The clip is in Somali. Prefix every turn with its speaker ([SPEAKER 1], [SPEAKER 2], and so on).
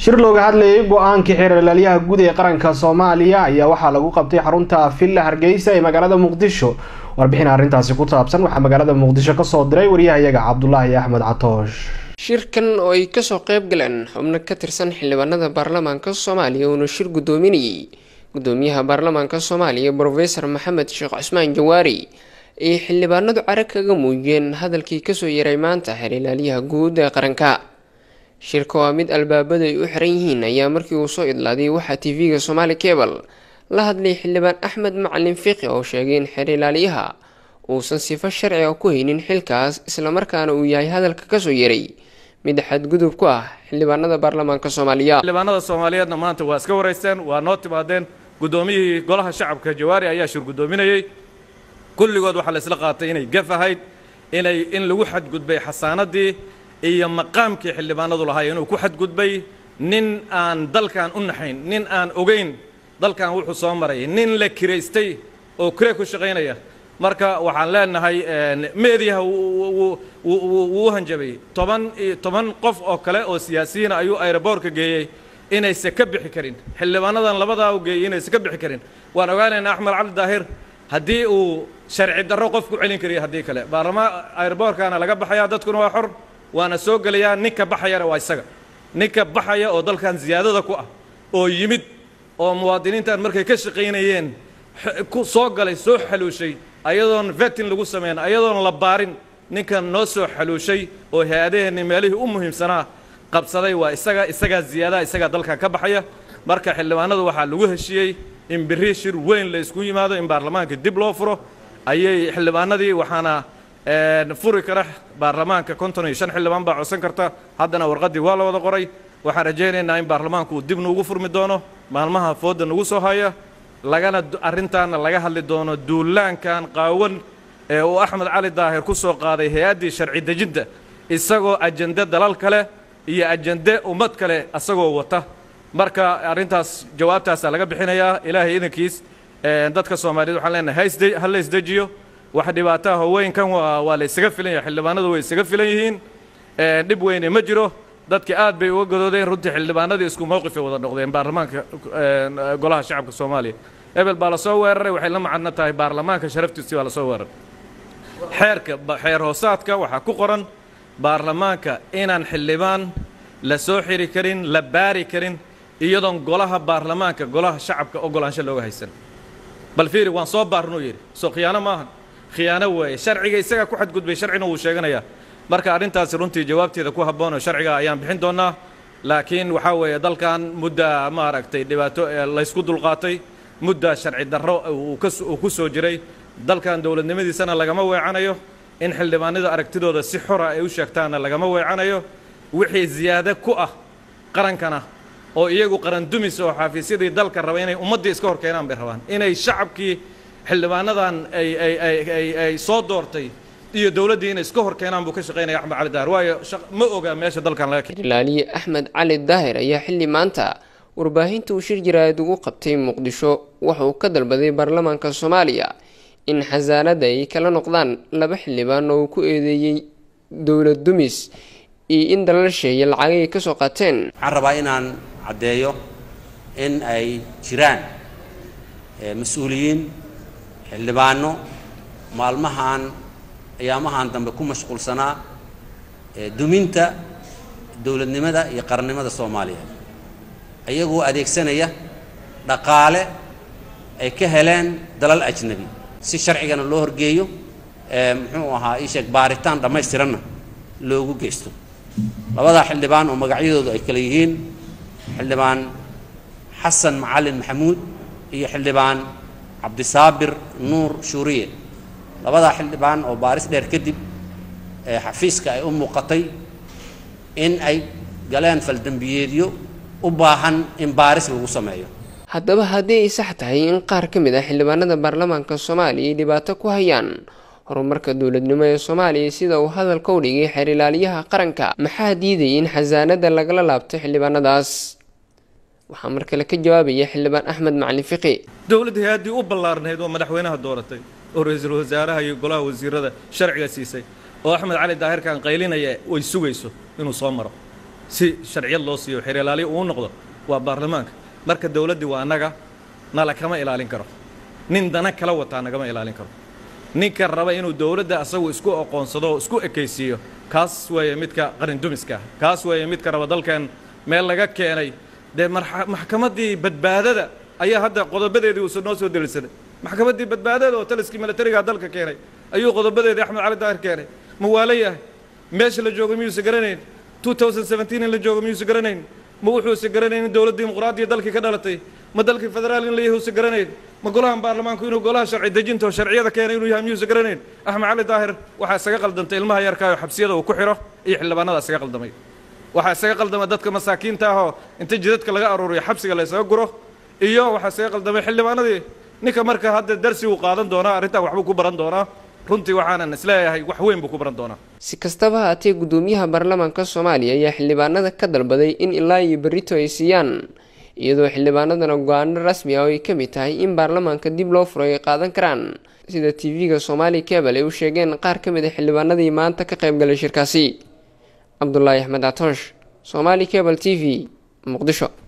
[SPEAKER 1] shir looga hadlayay go-aankii xeeralaalyaha guud ee qaranka soomaaliya ayaa waxaa lagu qabtay xarunta villa hargeysa ee magaalada muqdisho warbixin arrintaasi ku saabsan waxaa magaalada muqdisho kasoo diray waryahayaga cabdulaahi axmed catoosh
[SPEAKER 2] shirkan oo ay kasoo qeyb galeen xubno ka tirsan xildhibaanada baarlamaanka soomaaliya uuna shir guddoominayay guddoomiyaha baarlamaanka soomaaliya brofesor maxamed sheekh cusmaan jawaari ay xildhibaanadu carag kaga muujiyeen hadalkii kasoo yaray maanta xeeralaalyaha guud ee qaranka shirka waa mid albaabadu ay u xiran yihiin ayaa markii uu soo idlaaday waxaa tv-ga somaali cable la hadlay xildhibaan axmed macalin fiqi oo sheegay in xeeralaalyaha uusan sifo sharciga ku haynin xilkaas islamarkaana uu yahay hadalka kasoo yaray mid xadgudub ku ah xildhibaanada baarlamaanka soomaaliya
[SPEAKER 3] xildhibaanada soomaaliyeedna maanta waa iska waraysteen waa noo timaadeen guddoomiyihii golaha shacabka jawaari ayaa shir guddoominayey kulligood waxaa la isla qaatay inay gaf ahayd inay in lagu xadgudbay xasaanadii iyo maqaamkii xildhibaanadu lahay inuu ku xadgudbay nin aan dalkan u naxayn nin aan ogeyn dalkan wuxuu soo maray nin la kiraystay oo kire ku shaqaynaya marka waxaan leenahay meediyaha wuu u hanjabay toban toban qof oo kale oo siyaasiyiina ayuu aeroboortka geeyey inayse ka bixi karin xildhibaanadan labadaa u geeyey inayse ka bixi karin waan ogaanaynaa axmed cali daahir haddii uu sharci darro qof ku celin kariya haddii kale baarlamaan aeroboorkaana laga baxayaa dadkuna waa xor waana soo gelayaa ninka baxayana waa isaga ninka baxaya oo dalkan ziyaadada ku ah oo yimid oo muwaadiniintan markay ka shaqaynayeen ku soo galay soo xaluushay ayadoon vetin lagu sameyn ayadoon la baarin ninkan noo soo xaluushay oo hay-adaheenni meelihii u muhiimsanaa qabsaday waa isaga isagaa ziyaadaha isagaa dalkan ka baxaya marka xildhibaanadu waxaa lagu heshiiyey in berri shir weyn la isku yimaado in baarlamaanka dib loo furo ayay xildhibaanadii waxaana furi kara baarlamaanka konton iyo shan xildhibaan baa codsan karta haddana warqaddii waa la wada qoray waxaan rajaynaynaa in baarlamaanku uu dib nuugu furmi doono maalmaha foodda nagu soo haya lagana arrintaana laga hadli doono duulaankan qaawan ee uu axmed cali daahir ku soo qaaday hay-addii sharci dejinta isagoo ajende dalal kale iyo ajende ummad kale isagoo wata marka arrintaas jawaabtaasaa laga bixinayaa ilaahay idankiis dadka soomaaliyeed waxaan leenahay ha la isdejiyo wax dhibaataha haweenkan waa la isaga filan yahay xildhibaanadu way isaga filan yihiin dhib weyne ma jiro dadki aad bay uga gadoodeen runtii xildhibaanadii isku mowqifay wada noqdeen baarlamaanka golaha shacabka soomaaliya ebel baa lasoo weeraray waxay la macadno tahay baarlamaanka sharaftiisii baa lasoo weeraray xeerka xeer hoosaadka waxaa ku qoran baarlamaanka inaan xildhibaan la soo xiri karin la baari karin iyadoon golaha baarlamaanka golaha shacabka ogolaansho looga haysan bal fiiri waan soo baarnuu yidhi soo khiyaano maahan khiyaano weeye sharciga isagaa ku xadgudbay sharcina wuu sheeganayaa marka arrintaasi runtii jawaabteeda ku habboon oo sharciga ayaan bixin doonnaa laakiin waxaa weeye dalkan mudda maaragtay dhibaato laysku dulqaatay mudda sharci darro uu ku soo jiray dalkan dowladnimadiisana lagama weecanayo in xildhibaanada aragtidooda si xora ay u sheegtaanna lagama weecanayo wixii ziyaado ku ah qarankana oo iyagu qaran dumis oo xafiisyadii dalka raba inay ummaddii iska hor keenaan bay rabaan inay shacabkii xildhibaanadan ay soo doortay iyo dowladdii inay iska hor keenaan buu ka shaqaynaya axmed cali daahir waayo ma oga meesha dalkan laga
[SPEAKER 2] xeerlaaliye axmed cali daahir ayaa xilli maanta warbaahinta uu shir jaraa'id ugu qabtay muqdisho waxa uu ka dalbaday baarlamaanka soomaaliya in xasaanada ay kala noqdaan laba xildhibaan oo uu ku eedeeyey dowlad dumis iyo in dalal sheeye lacagay ka soo qaateen
[SPEAKER 4] waxaan rabaa inaan caddeeyo in ay jiraan mas-uuliyiin xildhibaano maalmahan ayaamahan dambe ku mashquulsanaa duminta dowladnimada iyo qarannimada soomaaliyeed ayagoo adeegsanaya dhaqaale ay ka heleen dalal ajnabi si sharcigana loo horgeeyo muxuu ahaa ii sheeg baaritaan dhammaystiranna loogu geysto labadaa xildhibaan oo magacyadoodu ay kale yihiin xildhibaan xasan macalin maxamuud iyo xildhibaan cabdisaabir nuur shuuriye labadaa xildhibaan oo baaris dheer kadib xafiiska ay u muuqatay in ay galeen faldembiyeedyo u baahan in baaris lagu sameeyo
[SPEAKER 2] haddaba haddii ay sax tahay in qaar ka mid ah xildhibaanada baarlamaanka soomaaliya ay dhibaato ku hayaan horumarka dowladnimo ee soomaaliya sida uu hadalka u dhigay xeerlaaliyaha qaranka maxaa diidayay in xasaanada lagala laabto xildhibaanadaas waxaa mar kale ka jawaabaya xildhibaan axmed macalin fiqi
[SPEAKER 3] dowladda hay-addii u ballaarnayd oo madaxweynaha dooratay oo ra-iisul wasaaraha iyo golaha wasiirada sharciga siisay oo axmed cali daahirkan qaylinaya way sugayso inuu soo maro si sharciyad loo siiyo xeer ilaaliya uu noqdo waa baarlamaanka marka dowladdii waa annaga nala kama ilaalin karo nin dana kala wataa nagama ilaalin karo ninka raba inuu dowladda asagu isku aqoonsado oo isku ekaysiiyo kaas weeye midka qarindumiska ah kaas weeye midka raba dalkan meel laga keenay dee maxkamaddii badbaadada ayaa hadda qodobadeedii uusan noo soo delisaday maxkamaddii badbaadada oo taliskii milatariga dalka keenay ayuu qodobadeedii axmed cali daahir keenay ma waala yahay meesha la joogo miyuusa garanayn in la joogo miyuusa garanayn ma wuxuusa garanayn in dowlad dimuqraadiya dalkii ka dhalatay ma dalkii federaal in la yahay uusa garanayn ma golahan baarlamaanku inuu golaha sharci dejinta oo sharciyada keenay inuu yahay miyuusa garanayn axmed cali daahir waxaa isaga qaldantay ilmaha yarkaayo xabsiyada uu ku xidho iyo xildhibaanada isaga qaldamay waxaa isaga qaldamay dadka masaakiinta ahoo inta jidadka laga aruuriyo xabsiga la isaga guro iyo waxaa isaga qaldamay xildhibaanadii ninka marka hadda darsi uu qaadan doonaa arrintan waxbuu ku baran doonaa runtii waxaanan isleeyahay wax weyn buu ku baran doonaa
[SPEAKER 2] si kastaba haatee guddoomiyaha baarlamaanka soomaaliya ayaa xildhibaanada ka dalbaday in ilaa iyo berrito ay siiyaan iyadoo xildhibaanadana go-aano rasmi ah oo ay ka mid tahay in baarlamaanka dib loo furo ay qaadan karaan sida tv-ga soomaali kebal ay u sheegeen qaar ka mid a xildhibaanadii maanta ka qayb galay shirkaasi cabdulaahi axmed catoosh soomaali kebal t v muqdisho